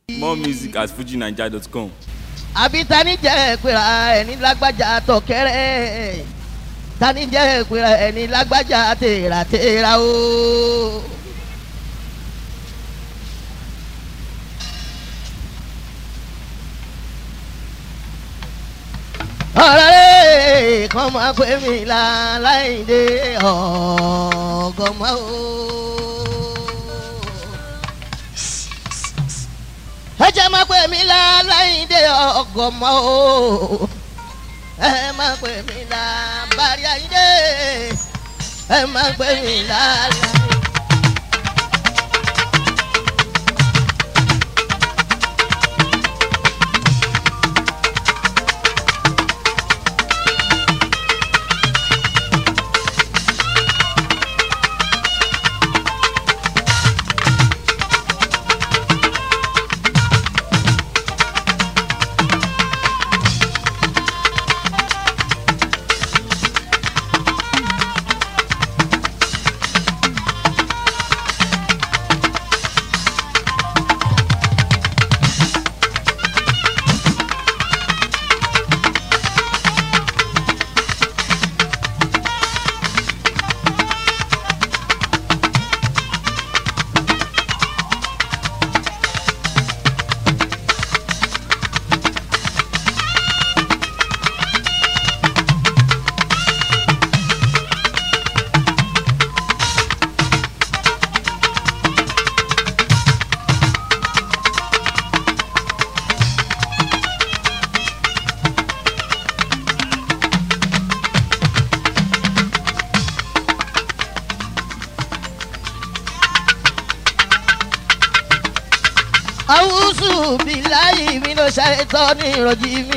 more music at fujinaija.com. àbí tani jẹ́ pera ẹni lágbájá tọ̀kẹ́rẹ́ tani jẹ́ pera ẹni lágbájá tèràtèrà o. ọ̀rọ̀ rẹ̀ kàn máa pè mí láláìdé ọ̀gọ́mọ́ o. ẹ jẹ́ máa pè mí láláìdé ọ̀gọ́mọ́ o. ẹ máa pè mí lábàárí àyídé ẹ máa pè mí láláìdé. awusu bilayi mi ló ṣàìtọ́ ní ìrọ̀jì mi.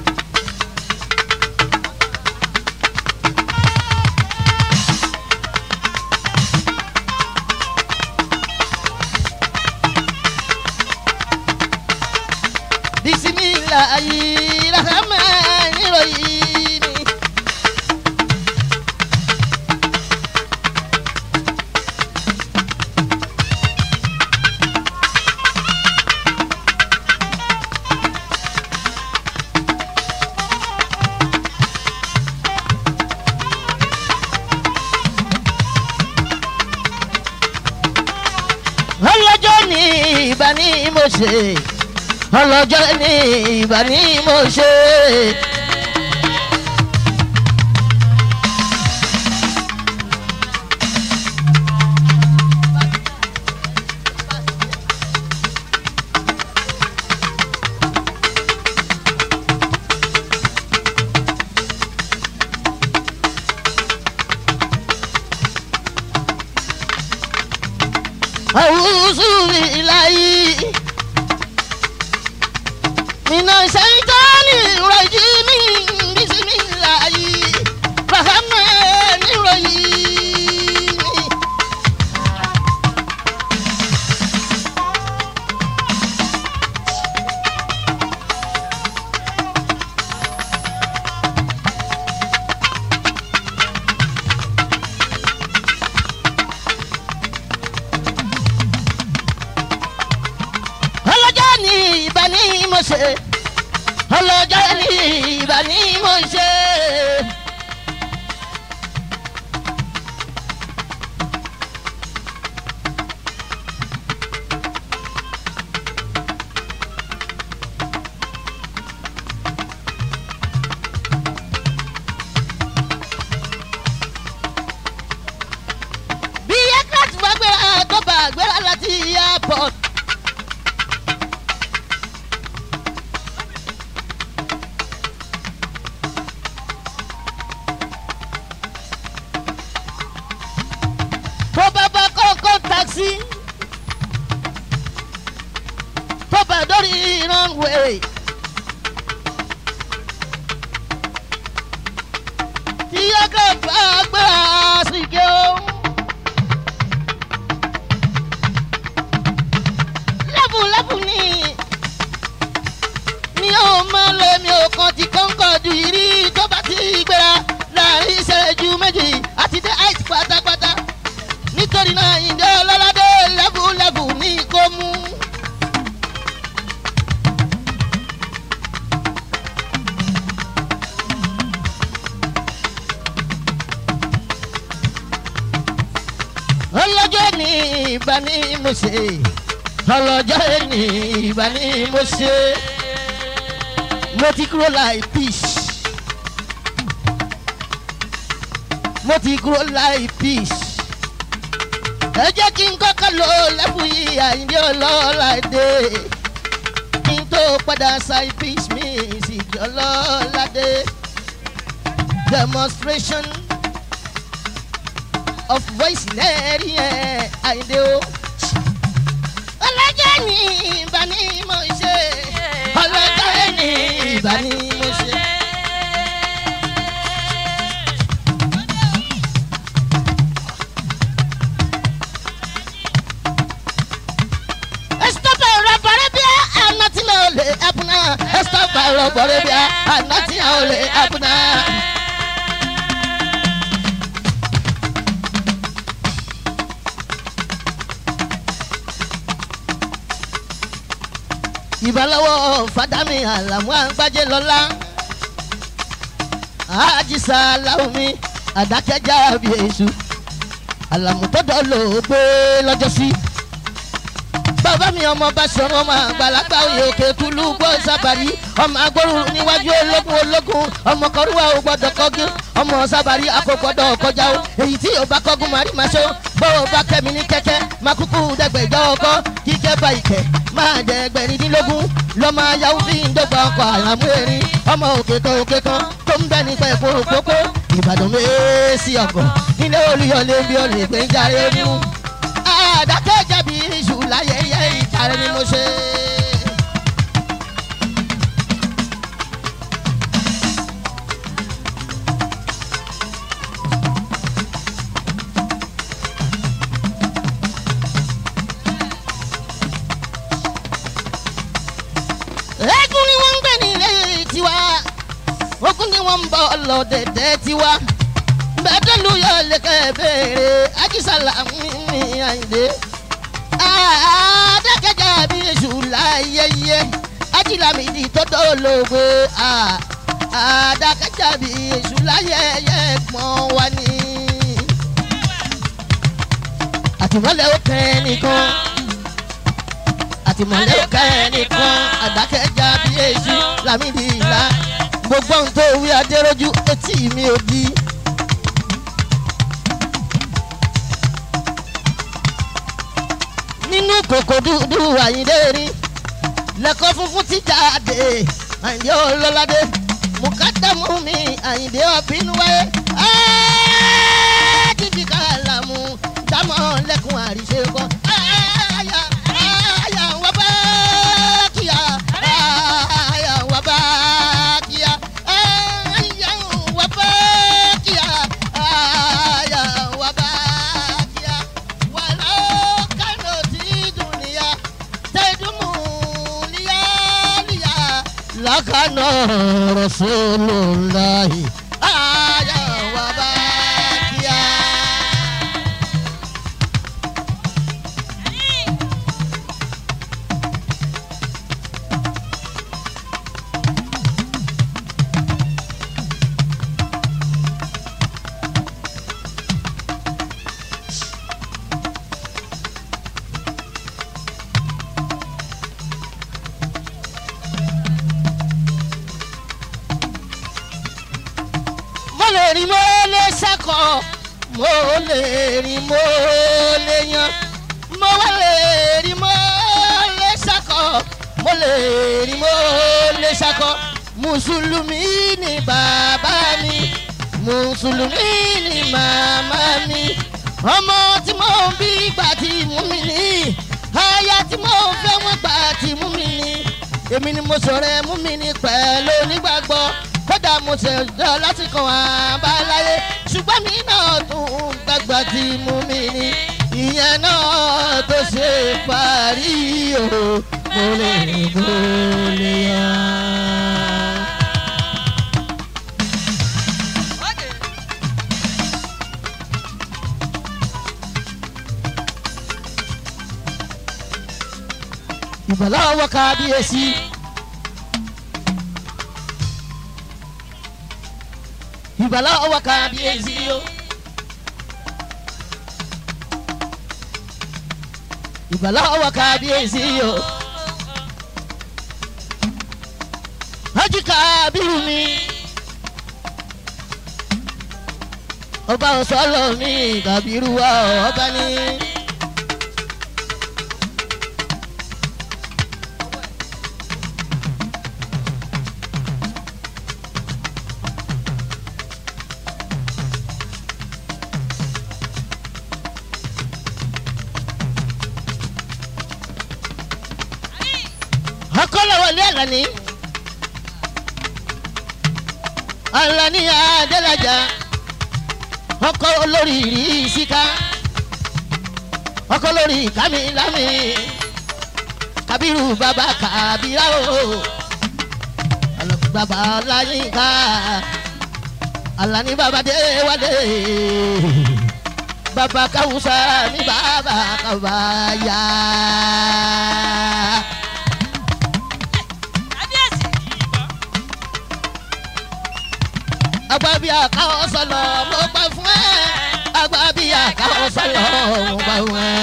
bisimilayi rahman ìrọ̀yìn mi. ọlọ́jọ́ ní ìbá ní mo ṣe ọlọ́jọ́ ní ìbá ní mo ṣe. أعوذ بالله من الشيطان الرجيم بسم الله الرحمن الرحيم ọlọ́jọ́ ní ìbá ní mo ṣe ọlọ́jọ́ ní ìbá ní mo ṣe. bí aircraft bá gbéra tó bá gbéra láti airport. tó bá bá kọ́kọ́ taxi tó bá dórí runway. tí ọkọ̀ bá gbéra síkẹ́ o. lẹ́bù lẹ́bù ni mi ò mọ lé mi ò kàn ti kọ́ńkọ́ ju ìrí tó bá ti gbéra láàrin ìṣẹ́jú méjì àti dé àìsí pátápátá nítorí náà ìjọ ọlọ́ládé lẹ́bù lẹ́bù ní kó mú. ìbá ní mo ṣe ọlọ́jọ́ ẹni ìbá ní mo ṣe mo ti kúrò láì peace mo ti kúrò láì peace ẹ jẹ́ kí n kọ́kọ́ lò lẹ́bùn yìí àyíndé ọlọ́ládé kí n tó padà sáì peace mi sì jọ ọlọ́ládé demonstration of voice lẹ́ẹ̀rí ẹ̀ àyíndé o. ọlọ́jọ́ ní ìbá ní mo ṣe ọlọ́jọ́ ní ìbá ní mo ṣe. Estaba rọ̀bọ̀rẹ́ bí àná tí mo lè ẹ̀bùnà. Estaba rọ̀bọ̀rẹ́ bí àná tí mo lè ẹ̀bùnà. ìbálọ́wọ́ fàdámì àlàmú àgbájé lọ́lá àjísà láwùmí àdákẹ́jà bí èṣù àlàmú tó dọ́lò gbé lọ́jọ́ sí. bàbá mi ọmọ bá sọ̀rọ̀ ọmọ àgbàlagbà òye òkè kúlú gbọ́ sábàrí ọmọ agbóru níwájú ológun ológun ọmọ kọrúwà ò gbọdọ̀ kọ́gí ọmọ sábàrí akókòdọ̀ kọjá o èyí tí ò bá kọ́gún màrí màá ṣó bó o bá kẹ́mi ní kẹ́kẹ́ máa kúkú dẹ́gbẹ̀jọ́ ọkọ́ kíkẹ́ bá ìkẹ́ máa jẹ ẹgbẹ̀rindínlógún lọ́mọ ayáwó fi ń dọ́gba ọkọ̀ àlámú erin ọmọ òkè kan òkè kan tó ń bẹ́ nípa ẹ̀kọ́ òpópó ìbàdàn mẹ́ẹ́sì ọkọ̀ nílé olùyọlé bí olè pé ń járe oníhùn àdákẹ́ jẹ̀bi iṣu láyẹyẹ ìjàre ni mo ṣe. eégún ni wọ́n ń gbé nílé tiwa ogun ni wọ́n ń bọ̀ lọ́dẹ̀dẹ̀ tiwa bẹ́ẹ̀dẹ́lu yọ lẹ́kẹ̀ béèrè ajísàlà mi àyìndé àdàkẹ́jà bí èṣù láyẹyẹ ajílámìdì tó dọ́lọ́gbé àdàkẹ́jà bí èṣù láyẹyẹ gbọ́n wa ní. àtìmọ́lẹ̀ ó kẹ́ nìkan àtìmọ́lẹ̀ ó kẹ́ nìkan àdàkẹ́jà bí èṣù lámìdì ìlà gbogbo ohun tó wí adéròjú etí mi ò di. nínú kòkò dúdú àyíndé rí lẹ́kọ́ funfun ti jáde àyíndé ọlọ́ládé mùkádàmú mi àyíndé ọ̀bínú wáyé ẹ́ẹ́dìdì kàlámù dámọ̀ lẹ́kùn àríṣe kọ́ àyà àyà wà bá kíá àyà wà bá kíá àyà wà bá kíá àyà wà bá kíá wàlá kánò tí dùnìyà tẹ̀dùmù níyà níyà lákànnà rọ̀ṣọ́lọ́láhì àyà wà bá kíá. mo lè rìn mo lè ṣàkọ mo lè rìn mo lè yan mo wá lè rìn mo lè ṣàkọ mo lè rìn mo lè ṣàkọ mùsùlùmí ni bàbá mi mùsùlùmí ni màmá mi ọmọ tí mo ń bí gbà tí mú mi ní aya tí mo ń fẹ́ wọ́n gbà tí mú mi ní èmi ni mo sọ̀rọ̀ ẹ mú mi ní pẹ̀lú onígbàgbọ́ kódà mo ṣẹ̀dá láti kàn àbáláyé ṣùgbọ́n mi náà tún gbàgbà tí mú mi ní ìyẹn náà tó ṣe parí o mo lè rìn mo lè yàn. ìbàlá ọwọ́ kábíyèsí. ìbàlá ọwọ́ kábíyèsí o. ìgbàláwọ̀ kábíyèsí o. Hájì kábírù mi. ọba ọ̀sọ́lọ̀ mi kábírù wa ọba ní. akọ́lọ́wọlé àlàní àlàní adélájà ọkọ olórí ìrísíká ọkọ olórí kámilámi kábírù bàbá kábírà o alọ́kù bàbá ọláyínká àlàní bàbá déwálé bàbá káwùsà ní bàbá kábàyà. agba bí àkáwọ́ sọ̀lọ̀ mo pa fún ẹ agba bí àkáwọ́ sọ̀lọ̀ mo pa fún ẹ.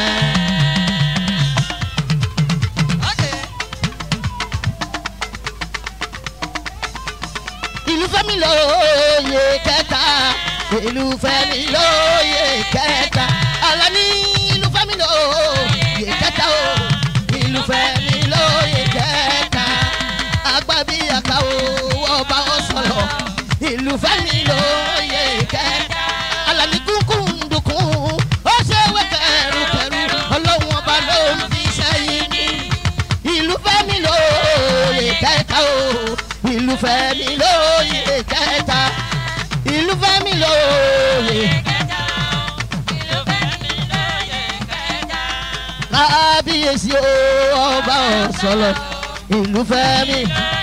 ìlú fẹ́mi lóye kẹta ìlú fẹ́mi lóye kẹta Àlàní ìlú fẹ́mi lóye kẹta o ìlú fẹ́mi lóye kẹta agba bí àkáwọ́ ọba ọ̀sọ̀lọ̀ ìlú fẹ́mi lóye kẹta Àlàní kúnkún dùnkún ó ṣe wé kẹrùkẹrù ọlọ́run ọba ló ń fi sẹ́yìn ní ìlú fẹ́mi lóye kẹta o ìlú fẹ́mi lóye kẹta ìlú fẹ́mi lóye. kábíyèsí o ọba ọ̀sọ̀lọ̀ ìlú fẹ́mi.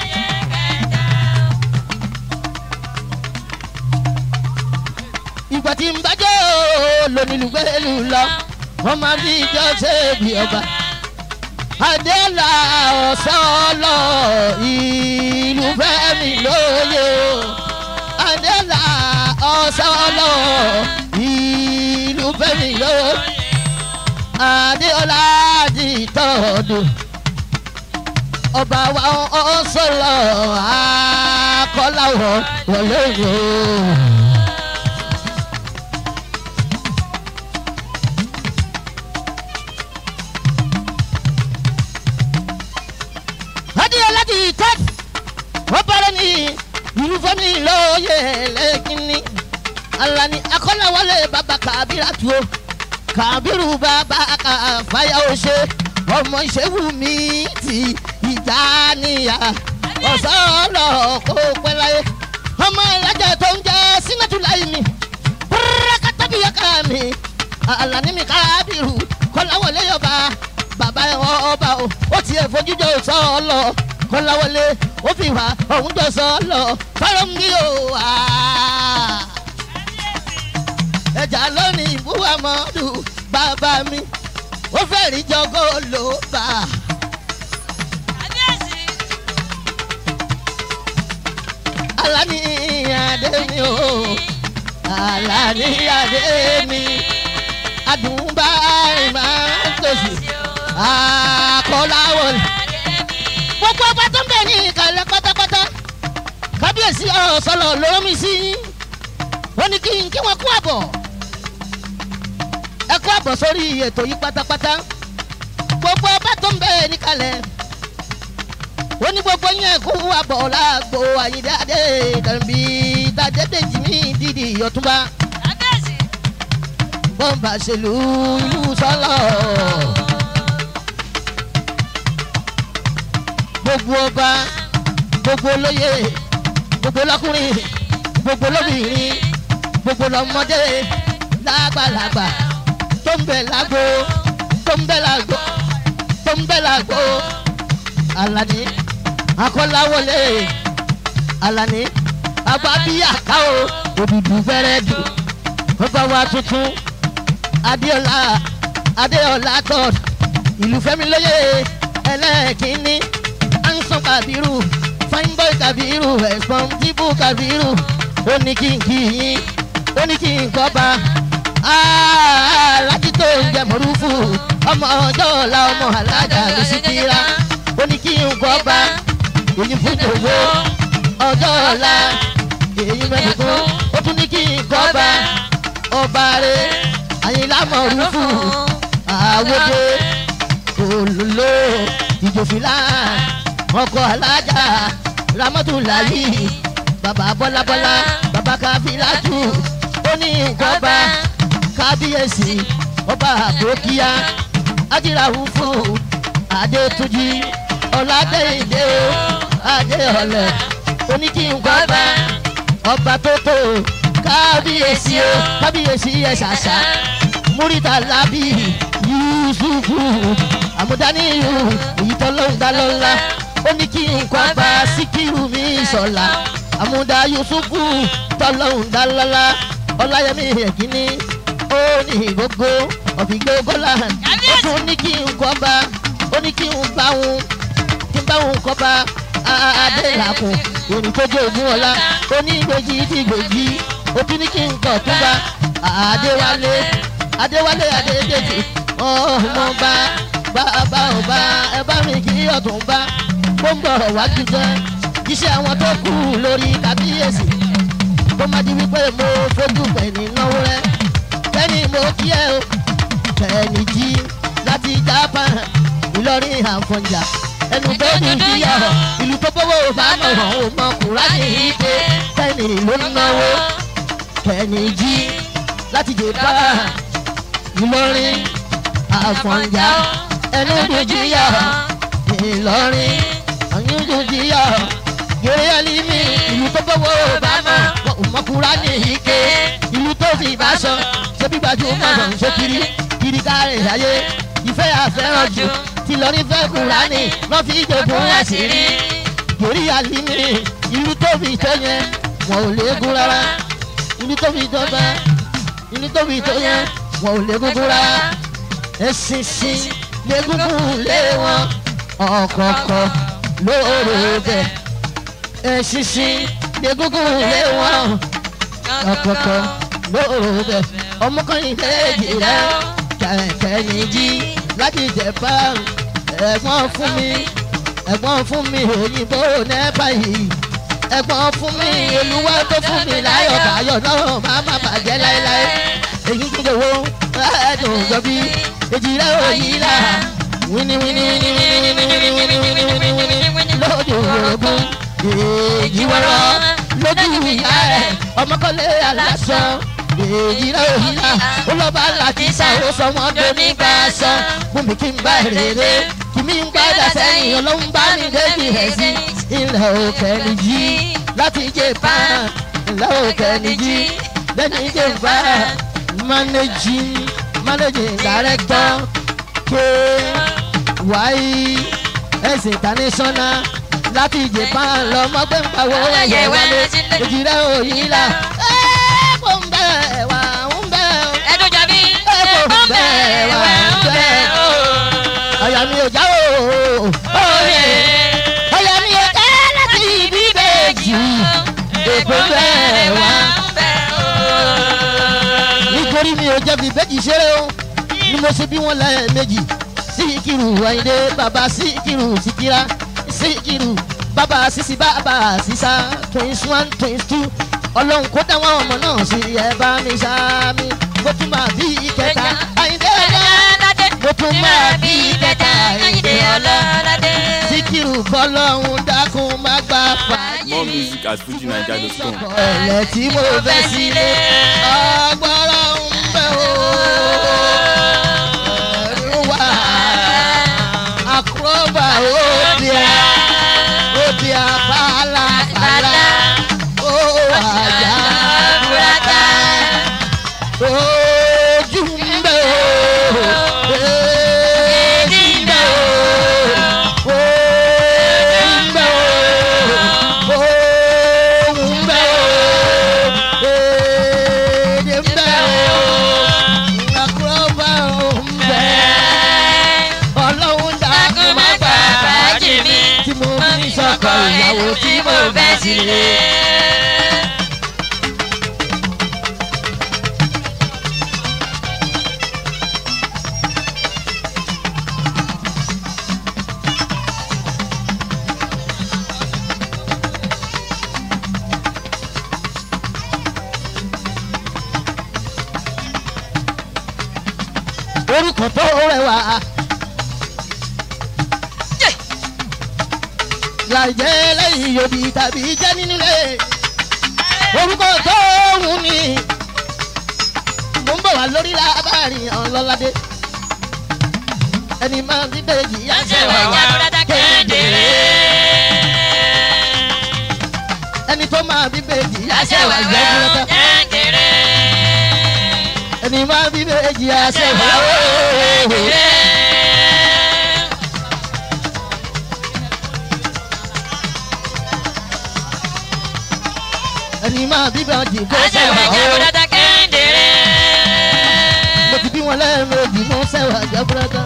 ìgbà tí ń bájọ́ lónílùgbẹ́lù lọ wọ́n máa fi ìjọ ṣe bí ọba. Adéla ọ̀sọ́lọ̀ ìlú fẹ́mi lóye o. Adéla ọ̀sọ́lọ̀ ìlú fẹ́mi lóye. Adéọlá di tọ́dù. Ọba wa ọ̀sọ́lọ̀ akọ́láwọ̀ wọlé o. adéyẹlá ti tẹ́t wọ́n bẹ̀rẹ̀ ní yunifọ́mì lóye lẹ́kìnní alani akọ́láwọlé bàbá kàbírà tu o kàbírù bàbá kàfáyà ó ṣe ọmọ ìṣèwù mi ti ìjà níyà ọ̀sọ́ọ̀lọ̀ kó pẹ́ láyé ọmọ ìlàjà tó ń jẹ́ sínátù láyé mi pẹ́rẹ́kátàbíyàká mi alani mi kàbírù kọ́láwọlé yọba bàbá ọba o ó tiẹ̀ fojújọ sọ ọ lọ kọ́láwọlé ó fi wá òun jọ sọ ọ lọ fọ́rọ̀ mi o wá. ẹja lónìí ìbúwa mọ́dù bàbá mi ó fẹ́ rí jọgọ́ ló bá. Àlàní adé mi o Àlàní adé mi adùnbá ìmọ̀ tòṣì àkọláwọlé. gbogbo ọba tó ń bẹ̀ ní ìkàlẹ̀ pátápátá kábíyèsí ọ̀sọ̀lọ̀ lóró mi sí ó ní kí n kí wọn kú àbọ̀ ẹ kú àbọ̀ sórí ètò yìí pátápátá gbogbo ọba tó ń bẹ̀ níkàlẹ̀ ó ní gbogbo yẹn kú àbọ̀ láàgbo àyídáde dàbí tàdédèjì mi dídì ọ̀túnba bọ́ǹbà ṣèlú ìlú sọ́lọ̀. gbogbo ọba gbogbo olóyè gbogbo lọkùnrin gbogbo lóbìnrin gbogbo lọmọdé lágbàlagbà tó ń bẹ lágbo tó ń bẹ lágbo tó ń bẹ lágbo Àlàní akọ́láwọlé Àlàní abábíyàká o òdùdú fẹ́rẹ́ dùn ọba wa tuntun adéọlá adéọlá god ìlú fẹ́mi lóye ẹlẹ́ẹ̀kínní ansan kabiru fine boy kabiru responsible kabiru ó ní kí n kí yín ó ní kí n kọ́ba alájí tó ń jẹ mọ̀rúfù ọmọ ọjọ́ ọ̀la ọmọ alájà ló sì kíra ó ní kí n kọ́ bá èyí fún jòwó ọjọ́ ọ̀la èyí mẹ́tòkún ó tún ní kí n kọ́ bá ọba rẹ̀ àyìnlá mọ̀rúfù àwòdè olùlò ìjòfìlà ọkọ̀ alájà ramọ́tòláyì bàbá bọ́lábọ́lá bàbá káfíláàtù ó ní nǹkan bá kábíyèsí ọba àbókíá ájíràwù fún adétúnjì ọ̀làdẹ́yìndé adéọ̀lẹ̀ ó ní kí nǹkan bá ọba tó tó kábíyèsí o kábíyèsí ẹ̀ ṣàṣà múrítà lábì yusufu àmúdáníyù èyí tó ló ń dá lọ́la ó ní kí nǹkan bá síkírù mi sọ̀la àmúdá yusufu tó ló ń dá lọ́la ọláyẹmí ẹ̀kíní ó ní gbogbo ọ̀fìgbé gọ́là ó tún ní kí nǹkan bá ó ní kí n bá wọn kí n bá wọn kọ́ bá adélàkùn òní tó jẹ́ ògùn ọ̀la ó ní gbèjì tí gbèjì ó tún ní kí n kọ̀ tó bá adéwálé adéwálé adédèjì ọmọ bá bàbá ọba ẹ bá mi kí ọ̀tún bá ó ń bọ̀ wá jíjẹ iṣẹ́ àwọn tó kù lórí kábíyèsí kó má di wípé mo fojú pẹ̀lú náwó rẹ bẹ́ẹ̀ni mo kí ẹ o bẹ́ẹ̀ni jí láti japan ìlọrin àfọ̀njà ẹnu tó ní ìyá ìlú tó bọ́wọ́ bá mọ̀ ọ́n mọ̀ kúránì ìdè bẹ́ẹ̀ni ló ń náwó bẹ́ẹ̀ni jí láti japan ìlọrin àfọ̀njá ẹnu dùjìyà ìlọrin ọ̀yún dùjìyà gèrè ẹlímì ìlú tó bọ́wọ́ bámọ̀ ọmọkùnrin ní ike ìlú tó sì bá sọ ṣébí gbajúmọ̀ lọ ṣe kiri kiri káre ayé ìfẹ́ àfẹ́ràn jù tí lọ́rí fẹ́ kúránì lọ́ fi jogún àṣírí gèrè ẹlímì ìlú tó fi tó yẹn wọn ò léegun rárá ìlú tó fi tó bẹ́ẹ̀ ìlú tó fi tó yẹn wọn ò léegun rárá ẹ̀sìnsìn lẹ́gúngún lé wọn ọ̀kọ̀ọ̀kọ̀ lóore bẹ̀. ẹ̀sìnsìn lẹ́gúngún lé wọn ọ̀kọ̀ọ̀kọ̀ lóore bẹ̀. ọmọkùnrin léèjì rẹ̀ kẹ̀kẹ́ jí láti jẹ̀bá ẹ̀gbọ́n fún mi ẹ̀gbọ́n fún mi òyìnbó nẹ́pà yìí ẹ̀gbọ́n fún mi olúwa tó fún mi láyọ̀ káyọ̀ náà má má bàjẹ́ láéláé èyí tó lè wo ẹ̀ẹ́dùn jọbí èjì rẹ̀ ò yí là wíní wíní wíní wíní wíní wíní wíní wíní wíní wíní lójú orogún èjì wọ́rọ́ lójú ìyá ẹ̀ ọmọkọ́lé aláṣọ èjì rẹ̀ ò yí là ó lọ́ bá làkísà ó sọ wọ́n tó nígbà sọ fún mi kí n bá rèrè kí mi ń gbádà sẹ́yìn ọlọ́run bá mi débi rẹ̀ sí ilẹ̀ òkè nìjí láti jẹ́ pa ilẹ̀ òkè nìjí lẹ́ni jẹ́ pa managing managing director KYS international láti japan lọmọ pé ń pawó ẹyẹ wálé èjì rẹ ò yí la. ẹ kò ń bẹ̀ wá ń bẹ̀ o. ẹdun jàbí ẹ kò ń bẹ̀ wá ń bẹ̀ o. àyà mi ò já o. òye àyà mi ò já láti ibi bèjì. èkó bẹ̀ wá. nítorí mi ò jẹ̀bi bẹ́jì ṣeré o ni mo ṣe bí wọ́n lẹ́ẹ̀mejì síkìrù àyìndé bàbá síkìrù síkìrà síkìrù bàbá sísí bàbá sísá twins one twins two ọlọ́run kó dáwọn ọmọ náà sí ẹ bá mi sáámi mo tún máa bí ìkẹta àyìndé ọlá mo tún máa bí ìkẹta àyìndé ọlá síkìrù bọ́lọ́run dákun má gbà fàájì More music at fujinaija.com. ọ̀lẹ̀ tí mo fẹ́ sílé agbára ń bẹ̀ o. ẹ̀rù wà àkúrọ́bà òde à òde à pàlàpàlà ó àjà búrata ojú ń bẹ̀ o. èjì ń bẹ̀ o. orí ń bẹ̀ o. ohùn ń bẹ̀ o. èdè ń bẹ̀ o. àkúrọ́bà ń bẹ̀ ọlọ́run dákun má gbà fàájì mi tí mo fi sọkọ ìyàwó tí mo fẹ́ sílé. orúkọ tó rẹwà. láìjẹ́ lẹ́yìn yòbí tàbí jẹ́ nínú ilé orúkọ tó wù ní. mo ń bọ̀ wá lórí lábàárín ọlọ́ládé ẹni máa ń bí bèjì yá sẹ́wà wá kéńdéré ẹni tó máa bí bèjì yá sẹ́wà jẹ́ kúrẹ́tà ẹni máa bí bèjì yá sẹ́wà wá. ẹni máa bí bèjì kó sẹ́wà wá. mo ti bí wọn lẹ́ẹ̀mejì mọ́ sẹ́wà jẹ́ kúrẹ́tà.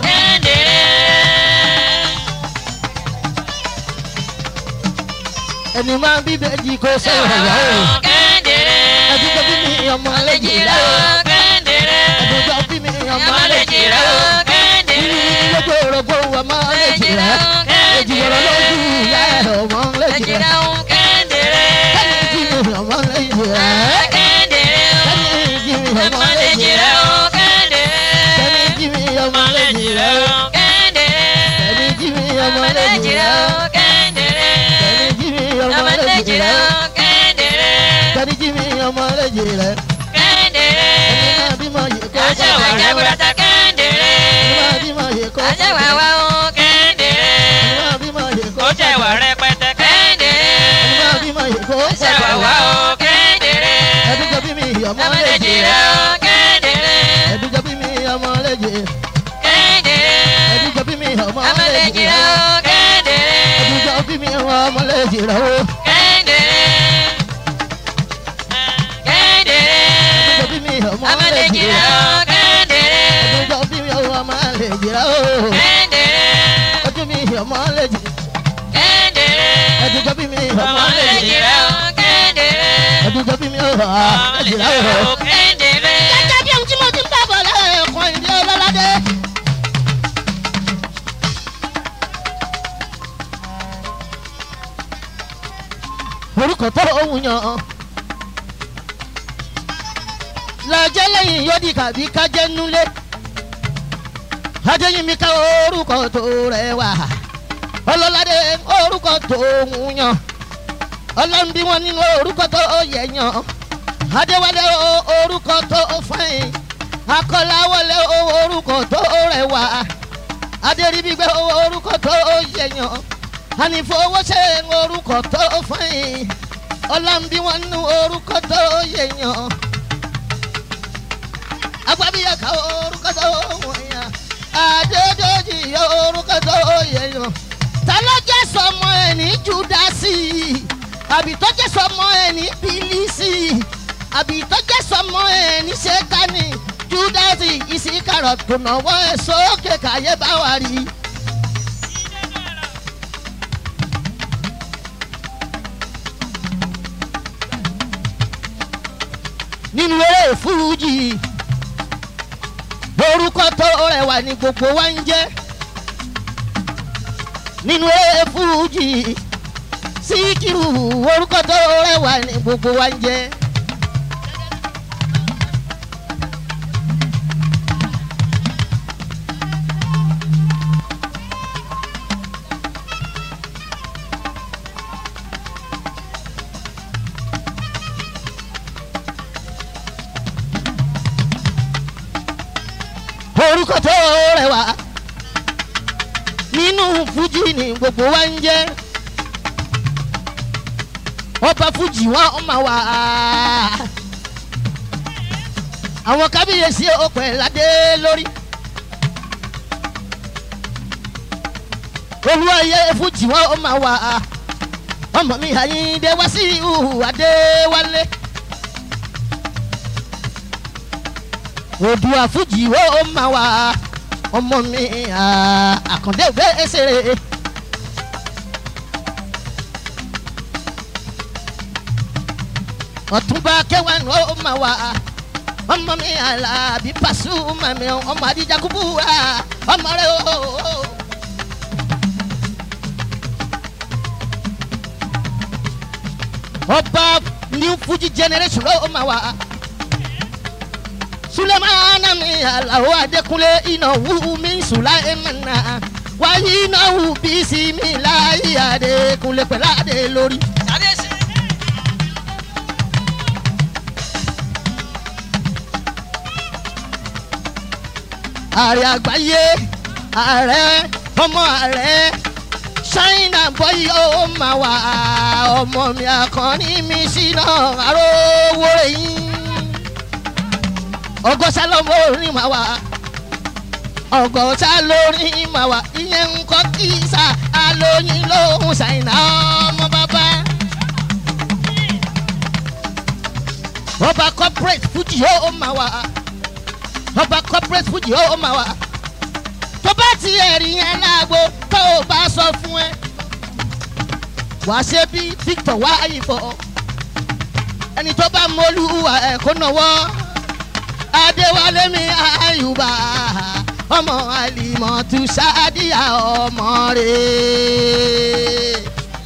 ẹni máa bí bèjì kó sẹ́wà wá. ẹni tó bí mi ọmọ àlejò rẹ̀ ẹni tó bí mi ọmọ àlejò rẹ̀ lójú orogbo ọmọ àlejò rẹ̀ èjì wọ̀rọ̀ lójú ìyá ẹ̀ ọmọ àlejò rẹ̀ ẹni jí mi ọmọ àlejò rẹ̀ ẹni jí mi ọmọ àlejò rẹ̀ ẹni jí mi ọmọ àlejò rẹ̀ ẹni jí mi ọmọ àlejò rẹ̀ ẹni jí mi ọmọ àlejò rẹ̀ ẹni jí mi ọmọ àlejò rẹ̀ ẹni máa bímọ yìí kó sẹ́wà rẹ̀ ẹni máa bímọ yìí kó sẹ́wà rẹ̀ ẹni máa bímọ yìí kó sẹ́wà rẹ̀ ẹni máa bímọ yìí kó sẹ́wà rẹ̀ ẹni jọ bí mi ọmọ àlejò rẹ̀ ẹni jọ bí mi ọmọ àlejò rẹ̀ ẹni jọ bí mi ọmọ àlejò rẹ̀ ẹni jọ bí mi ọmọ àlejò rẹ̀ o ẹni jọ bí mi ọmọ àlejò rẹ̀ ẹni jọ bí mi ọmọ àlejò rẹ̀ o ojú mi ọmọ àlejò ẹni jọ bí mi ọmọ àlejò rẹ̀ ẹni jọ bí mi ọmọ àlejò rẹ̀ o. gẹ́gẹ́ bí ohun tí mo ti ń bá bọ̀ lẹ́ẹ̀kan ìdí ọlọ́ládé. orúkọ tó ohun yàn lọ́jọ́ lẹ́yìn yóò di kàbí kájẹ́ nulẹ̀ adéyìnmí ká orúkọ tó rẹwà ọlọ́ládé orúkọ tó ohun yàn ọlọ́nbí wọn nínú orúkọ tó yẹ yàn adéwálé orúkọ tó fẹ́yìn akọ́láwọlé orúkọ tó rẹwà adéríbígbé orúkọ tó yẹ yàn ànífowóṣe orúkọ tó fẹ́yìn ọlọ́nbí wọn nínú orúkọ tó yẹ yàn agbábíyàká orúkọ tó wọ̀nyàn adédọ́jì orúkọ tó yẹ yàn ta ló jẹ́ sọmọ ẹ̀ ní júdásì àbí tó jẹ́ sọmọ ẹ̀ ní bílísì àbí tó jẹ́ sọmọ ẹ̀ ní ṣẹ́kánì júdásì ìsìkàrọ̀ tó náwó ẹ̀ sókè káyé bá wà rí. nínú eré fújì orúkọ tó rẹwà ní gbogbo wa ń jẹ́ nínú eré fújì síkírù orúkọ tó rẹwà ní gbogbo wa ń jẹ́. orúkọ tó rẹwà nínú fújì ní gbogbo wa ń jẹ́ ọba fújì wọn máa wà àwọn kábíyèsí ọpẹ ládé lórí olúwayé fújì wọn máa wà ọmọ mi àyíndé wá sí ìhù adéwálé. òdùà fújì ó máa wà ọmọ mi àkàndé ògbé ẹsẹ̀rẹ̀. ọ̀túnba kẹwàá ni ó máa wà ọmọ mi àlàbí pàṣùmà mi ọmọ àdìjàkúbù ọmọ rẹ o. ọba new fuji generation ló máa wà sulemana mi alawo adekunle inawu mi sulaimana wáyé inawu bisi mi láyé adekunle pẹ̀lú adé lórí. kábíyèsí. ààrẹ àgbáyé ààrẹ ọmọ ààrẹ ṣáínà bọ́yì ó máa wà ọmọ mi àkànní mi síná àrówó yín ọgọ́sá lọ́mọ orin máa wà ọgọ́sá lórin máa wà ìyẹn ń kọ́ kí sá alóyin lóhùn ṣáínà ọmọ bàbá. ọba corporate fuji ó máa wà ọba corporate fuji ó máa wà tó bá ti ẹ̀rí yẹn lágbo tó o bá sọ fún ẹ wà á ṣe bí victor wá ìfọ ẹni tó bá mọlúwa ẹ kó náwó adéwálé mi àyùbá ọmọ àlìmọ̀tù sáàdìyà ọmọ rẹ̀.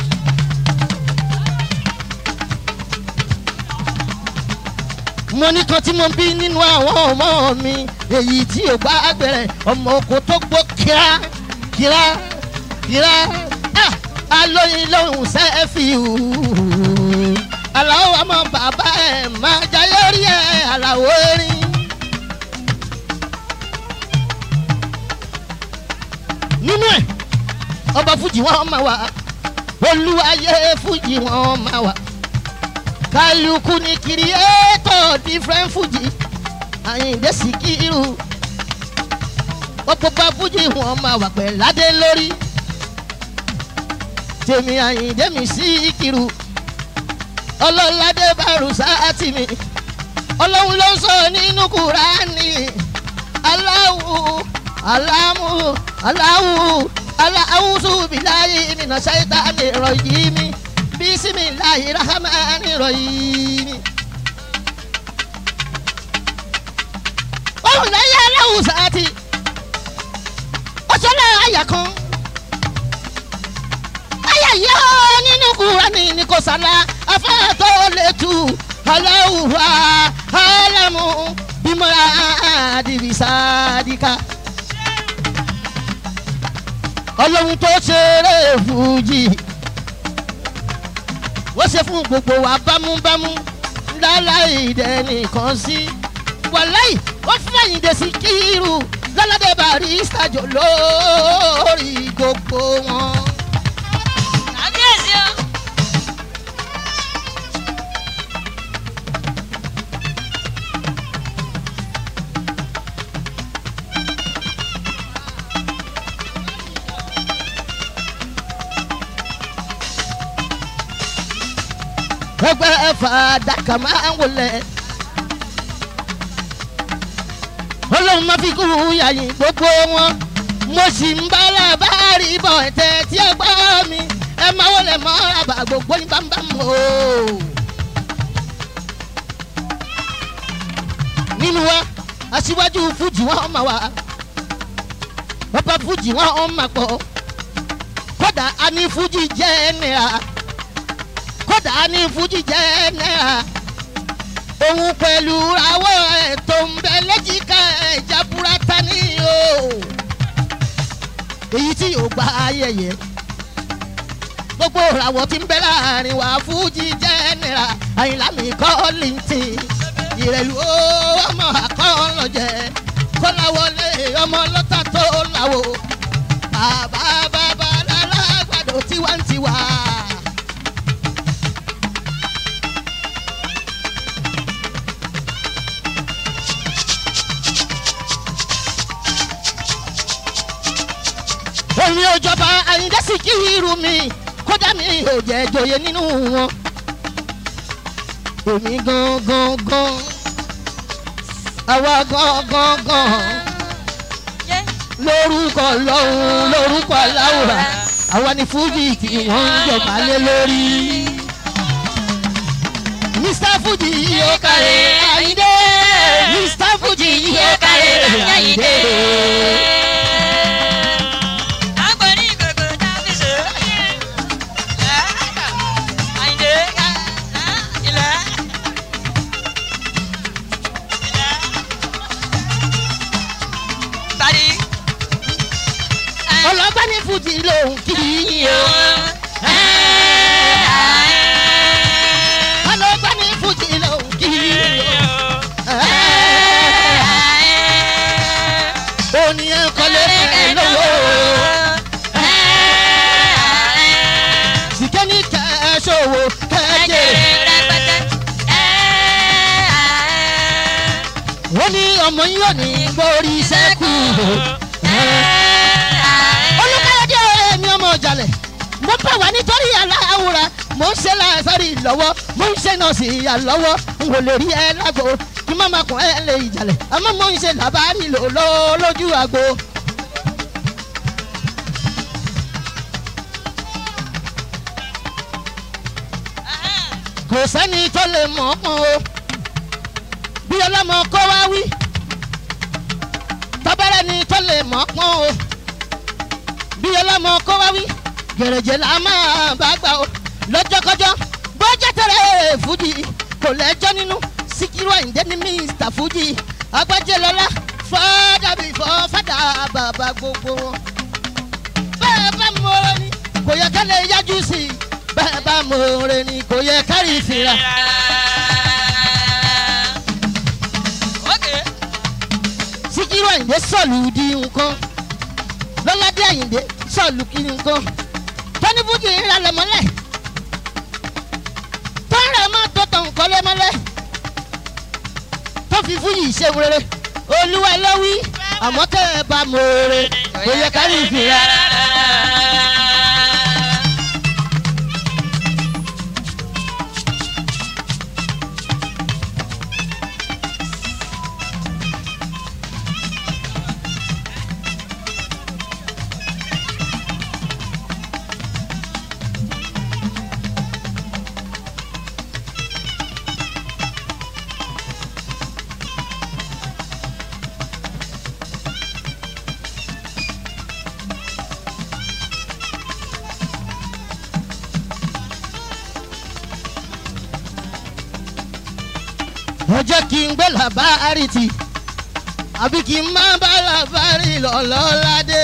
mo ní kan tí mo bí nínú àwọn ọmọ mi èyí tí ò bá gbẹrẹ ọmọ oko tó gbó kíá kíá kíá ah, alóyin lóhùn sẹ́ẹ̀fì hù aláwọ̀ ọmọ bàbá ẹ̀ máa jayé rí ẹ̀ aláwọ̀ erin. nínú ẹ̀ ọba fújì wọn máa wà olúwayé fújì wọn máa wà kálukú ní kìrìẹ́tọ̀ different fuji àyìndé síkírù gbogbo bá fuji wọn máa wà pẹ̀ ládé lórí tèmi àyìndé mi síkírù ọlọ́ládé bàrù sáàtì mi ọlọ́run ló sọ nínú kúránì aláwù alámù aláwù aláwùsù bìláyì mìíràn ṣáìtà lè rọ yìí mi bisimilahi rahmani rahim. òun náà yẹ aláwùn sáàtì ó sọlá àyà kan àyà yọ nínú kúránì ní kò sálá afẹ́tọ́ lè tu aláwùwà alámù bímọ́ra àdìbísádìkà ọlọ́run tó ṣeré fújì wọ́n ṣe fún gbogbo wa bámúbámú láláì dẹ́nìkan sí. wàláì wọ́n fẹ̀yìn dé sí kírù lọ́lọ́dẹ barista jò lórí gbogbo wọn. kábíyèsí o. ẹgbẹ́ fàdákà máa ń wọlé. ọlọ́run máa fi kú yàyìn gbogbo wọn. mo sì ń bá làbárí bọ̀ ẹ̀tẹ̀ tí ẹ gbọ́ mi. ẹ máa wọlé mọ́ àbá gbogbo ní bámbám o. nínú wa aṣíwájú fújì wọn máa wà. bàbá fújì wọn máa pọ̀. kódà a ní fújì jẹ́ ẹnìyà kódà ní fújì jẹ́ náírà òun pẹ̀lú àwọ̀ ẹ̀ tó ń bẹ lẹ́jìká ẹ̀já burata ní o èyí tí yóò gba ayẹyẹ gbogbo ìràwọ̀ tí ń bẹ láàrin wa fújì jẹ́ náírà àyìnlá mi kọ́ lìǹtì ìrẹ̀lú ọmọ àkọ́ọ̀lọ́jẹ kọ́láwọlé ọmọ lọ́tà tó láwo bàbá bàbá lálágbàdo tiwantiwa. èmi ò jọba àyíndé sì kí irú mi kódà mi ò jẹ́ joyè nínú wọn. èmi gangan gan àwa gangan gan yé lórúkọ lọ́hùn lórúkọ aláwòrán àwa ni fújì tí wọ́n ń jọba lé lórí. mr fuji yóò kárẹ̀ àyíndé mr fuji yóò kárẹ̀ àyíndé. agbọ̀nrín ìgbòho dábì sọ. àyìndé ilẹ̀. ṣòwò kẹ́jẹ́. ó ní ọmọ yín ò ní gbórí sẹ́kù. olùkàyọ̀dé èmi ọmọ ọ̀jàlẹ̀ mo bá wà nítorí aláwòrán mo ń ṣe láàfẹ́rì lọ́wọ́ mo ń ṣe náà sí ìyá lọ́wọ́ n kò lè rí ẹ lágbo kí má má kún ẹ lè ìjàlẹ̀ àmọ́ mo ń ṣe làbárí lò lọ́ lójú àgbo. kò sẹ́ni tó lè mọ̀ ọ́ pọ́n o bí ọlọ́mọ kó wá wí tọ́bẹ̀rẹ̀ ni tó lè mọ̀ ọ́ pọ́n o bí ọlọ́mọ kó wá wí gẹ̀rẹ́jẹ̀ la máa bá gbà o lọ́jọ́kọ́jọ́ bọ́jà tẹ̀lé fújì kò lẹ́jọ́ nínú síkírù àyíndé ní mínísítà fújì agbájẹ́ lọ́lá fọ́dà bí fọ́ fọ́dà bàbá gbogbo wọn. bẹ́ẹ̀ bá mọ̀ọ́rẹ́ ni kò yẹ ká lè yájú sí i bẹ́ẹ̀ bá mọ̀ọ́rẹ́ ni kò yẹ ká rí ìfira. síkírù àyíndé sọ̀lù di nǹkan lọ́ládé àyíndé sọ̀lù kí nǹkan tọ́ni fújì ń ralẹ̀ mọ́lẹ̀ tọ́rẹ̀ má tó tàn kọ́lé mọ́lẹ̀ tó fi fújì ṣe rere olúwa ló wí àmọ́ tẹ́ ẹ bá mọ̀ ọ́rẹ́ kò yẹ ká rí ìfira. ó jẹ́ kí n gbé làbárí tì àbí kí n má bá làbárí lọ́lọ́ládé.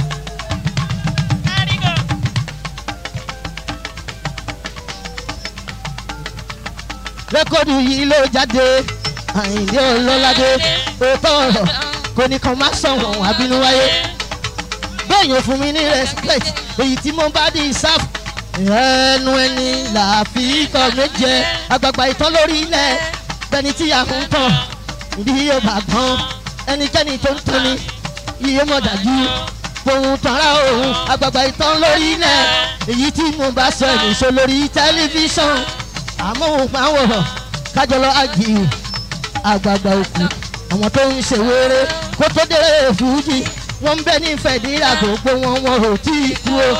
rékọ́dù yìí ló jáde àyìndé ọlọ́ládé òótọ́ ọ̀rọ̀ kò ní kan má sọ̀wọ́n àbínú wáyé bẹ́ẹ̀yàn fún mi ní respect èyí tí mo bá di sáfù ẹnu ẹni làáfi kọ́ méje àgbààgbà ìtàn lórí ilẹ̀ bẹni tí a ń tàn bí yóò bá gbọ́n ẹnikẹ́ni tó ń tọ́ni yíyó mọ̀ dájú pohun tọ́ra òun àgbààgbà ìtàn lórí ilẹ̀ èyí tí mo bá sọ ẹ̀nìṣó lórí tẹlifíṣàn amóhùnmáwòrán kájọlọ àjì àgbààgbà òkú àwọn tó ń ṣe wéré kó tó dé fújì wọ́n ń bẹ ní fẹ̀díra gbogbo wọn wọn ò tí ì kú o.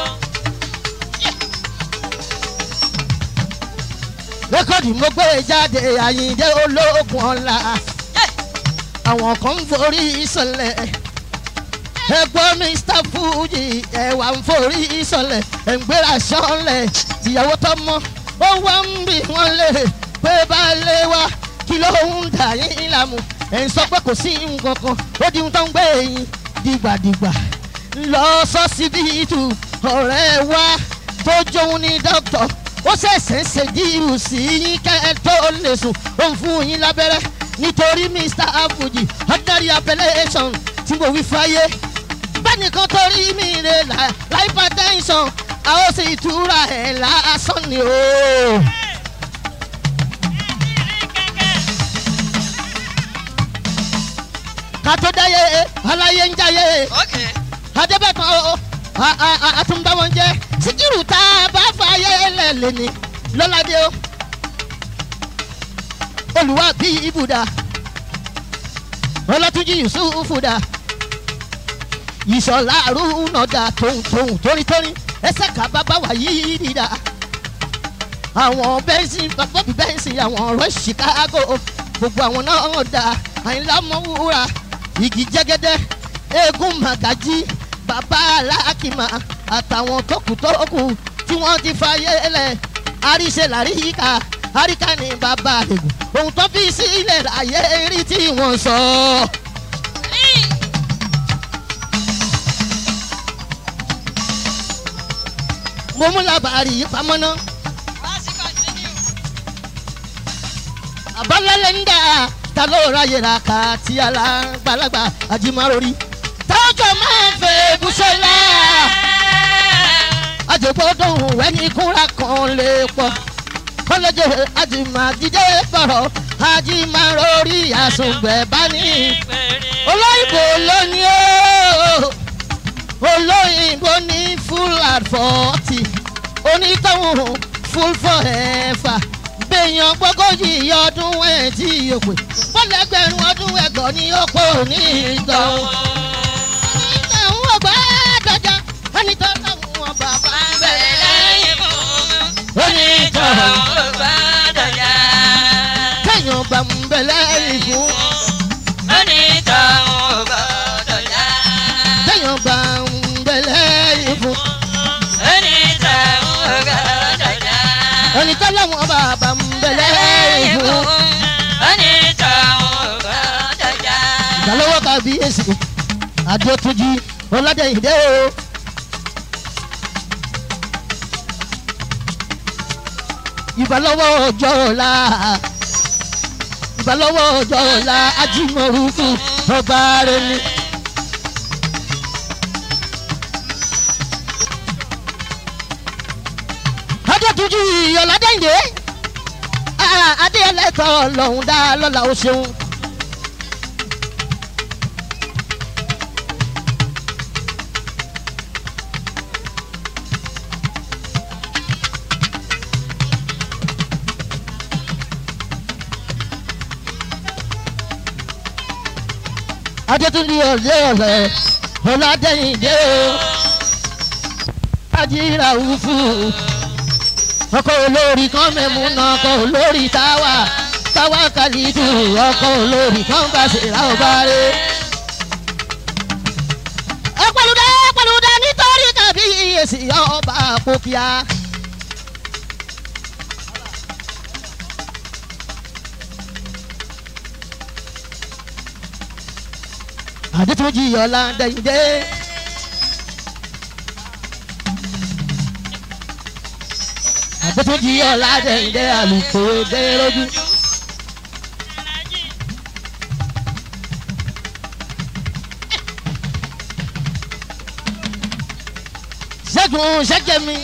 rékọ́dì mo gbé jáde àyíǹde ológun ọ̀la àwọn kan ń forí sọlẹ̀ ẹgbọ́n mr fuji ẹ̀wà ń forí sọlẹ̀ ẹ̀ǹgbéra sọ́lẹ̀ ìyàwó tó mọ́ ó wá ń bì wọ́n lè pé baálé wa kí ló ń dà yín lámù ẹ̀ ń sọ pé kò sí nǹkan kan ó di ohun tó ń gbé yín dìgbàdìgbà lọ sọ́sibítù ọ̀rẹ́ wa tó jóun ní dókítà ó ṣẹ̀ṣẹ̀ ń ṣe díìrù sí yín kẹ́ ẹ tó lè sùn ó ń fún yín lábẹ́rẹ́ nítorí mr afuji ordinary appellation tí mo wí fáyé bẹ́ẹ̀ni kan torí mi rè là hypertension a ó sì túra ẹ̀ lásán ni o. ká tó dáyé aláyé ń jáyé adébẹ̀kan o àtúnbáwọn jẹ́ síkírù tá a bá fààyè lẹ́lẹ̀ ni lọ́ládé o olùwà bí ibùdá ọlọ́túnjì yusufu dá ìṣọ̀lá àrùnà dá tóun tóun tónítóní ẹsẹ̀ ká bàbá wà yìí dídá àwọn bẹ́ńsì bọ́bí bẹ́ńsì àwọn ọ̀rọ̀ chicago gbogbo àwọn náà dá àyìnlá mọ́wúra igi jẹ́gẹ́dẹ́ eégún màgájí bàbá alákìmá àtàwọn tókùtókù tí wọ́n ti fàyè lẹ̀ àríṣe làríkà àríkà ní bàbá àdègùn ohun tó fi sílẹ̀ láyé rí tí wọ́n sọ. mo mú làbàrí pamọ́ náà àbálẹ́lẹ́ ń dà ta ló ráyè ra ká tí alágbàlagbà àjìmárori tọ́jọ́ máa ń fẹ́ bùsọ̀lá àjẹgbọ́dọ̀ wẹ́ni kúnra kan lè pọ̀ lóje àjìmàdídé bọ̀rọ̀ àjìmàrórí àsùnbẹ̀ bá ní olóyìnbó ló ní ó olóyìnbó ní full at forty onítọ̀hún full forever gbẹ̀yàn gbọ́gọ́jì ọdún ẹ̀ tí yóò pè bọ́lẹ́gbẹ̀rún ọdún ẹ̀gọ́ ní ọ̀pọ̀ ní ìtọ̀hún. ìtọ̀hún ọgbà dọjà onítọ̀hún ọba bá ń bẹ̀rẹ̀ lẹ́yìn onítọ̀hún kẹ́yìn bá ń bẹ̀rẹ̀ ìfún kẹ́yìn bá ń bẹ̀rẹ̀ ìfún onítọ̀hún ọba bá ń bẹ̀rẹ̀ ìfún. ìdálọ́wọ́ kábíyèsí adétúnjì ọládẹ́yìndé o. ìbálọ́wọ́ ọjọ́ ọ̀la ìbálọ́wọ́ ọjọ́ ọ̀la ajímọ̀rúkú ọba rẹ̀ ni. adétúnjì ọládẹ́yìndé adéyẹlẹ́tọ̀ lọ́hùn dá lọ́la ó ṣeun. adétúndì ọ̀lẹ́ ọ̀lẹ́ ọ̀làdẹ́yìndé o ajíra wúfú ọkọ̀ olórí kan mẹ́mú náà ọkọ̀ olórí táwa táwa kàlídù ọkọ̀ olórí kan bá ṣe ra ọba rẹ̀. ẹ pẹ̀lúdẹ pẹ̀lúdẹ nítorí kàbí èsì ọba àpòkíà. àdètúnjì ọ̀la dẹ̀yìndé. àdètúnjì ọ̀la dẹ̀yìndé àlùkò dé lójú. ṣẹ́gun ṣẹ́jẹ̀mí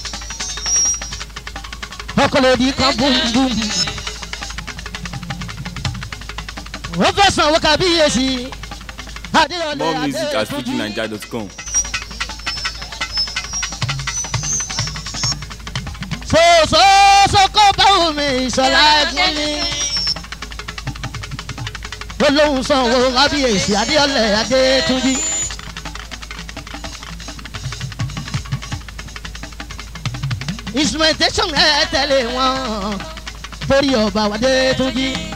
ọkọlẹ́dì kan búmbúm. wọ́n fẹ́ sanwó kábíyèsí. Adéyọlé More music at Adétúnjì. fujinaija.com. sòsòsò kó báwo mi ìṣọ̀lá ẹ̀gbọ́n mi. olóhùn sanwó kábíyèsí Adéyọlé Adétúnjì. instrumentation ẹ tẹ̀lé wọn torí ọba Adétúnjì.